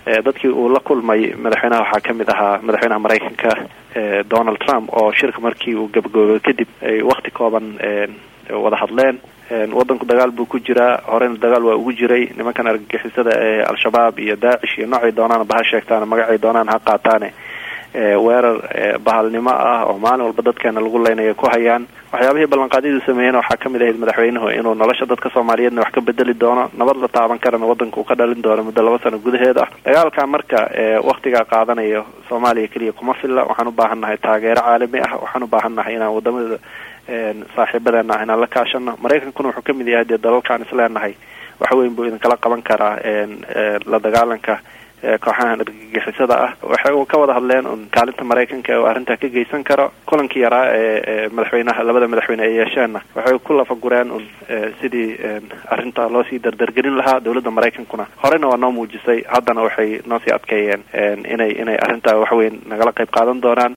dadkii uu la kulmay madaxweynaha waxaa kamid ahaa madaxweynaha maraykanka donald trump oo shirka markii uu gabagoobo kadib ay wakti kooban wada hadleen wadanku dagaal buu ku jiraa horeyna dagaal waa ugu jiray nimankan argagixisada ee al-shabaab iyo daacish iyo noocay doonaan baha sheegtaan magacay doonaan ha qaataane weerar bahalnimo ah oo maalin walba dadkeena lagu leynaya ku hayaan waxyaabihii ballanqaadyadu sameeyeen waxaa kamid ahayd madaxweynuhu inuu nolosha dadka soomaaliyeedna wax ka bedeli doono nabad la taaban karana wadanka uu ka dhalin doono muddo laba sano gudaheed ah dagaalka marka waktigaa qaadanayo soomaaliya keliya kuma filla waxaan u baahannahay taageero caalami ah waxaan u baahannahay inaan wadamada saaxiibadeena ah inaan la kaashano maraykankuna wuxuu kamid yahay dee dalalkaan isleenahay wax weyn buu idinkala qaban karaa la dagaalanka kooxahan argagixisada ah waxay ka wada hadleen un kaalinta maraykanka oo arrintaa ka geysan karo kulankii yaraa ee madaxweynaha labada madaxweyne ay yeesheenna waxay ku lafagureen un sidii arrinta loo sii dardargelin lahaa dowladda maraykankuna horeyna waa noo muujisay haddana waxay noo sii adkeeyeen inay inay arrintaa waxweyn nagala qayb qaadan doonaan